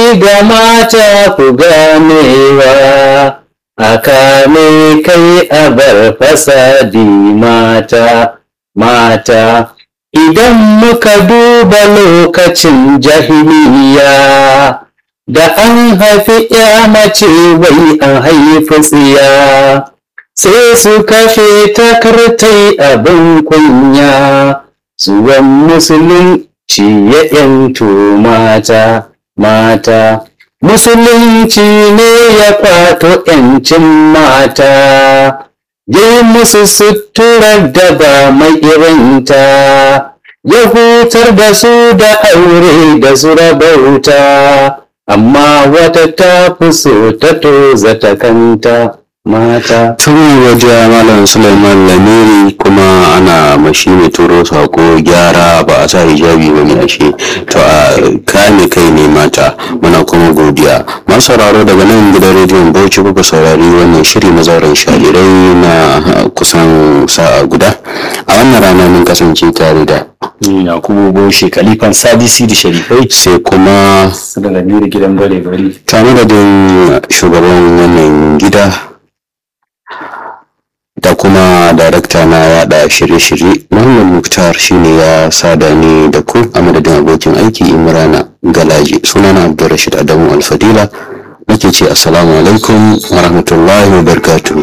da mata ku ganewa a kame kai a bar fasadi mata mata idan muka duba lokacin jahiliya da an haifi ya mace wai an haifi tsiya sai su kashe takartai abin kunya zuwan musulunci ya yanto mata mata musulunci ne ya kwato yancin mata yi musu suturar da ba mai irinta ya hutar da su da aure da su rabauta amma wata ta fi so ta toza ta kanta mata tun waje malam suleiman lamiri kuma ana mashi mai turo sako gyara ba a sa hijabi ba ne ashe to a kame kai ne mata muna kuma godiya masu sauraro daga nan gidan rediyon bauchi kuka saurari wannan shiri na zauren shalirai na kusan sa'a guda a wannan rana mun kasance tare da yakubu boshe kalifan sadisi da sharifai sai kuma da lamiri gidan bare bari tare da shugaban wannan gida da kuma darakta na yada shirye-shirye Muhammad Muktar shine ya sada ni da ku a madadin abokin aiki Imrana Galaji sunana Abdulrashid Adamu Alfadila nake ce assalamu alaikum wa rahmatullahi wa barakatuh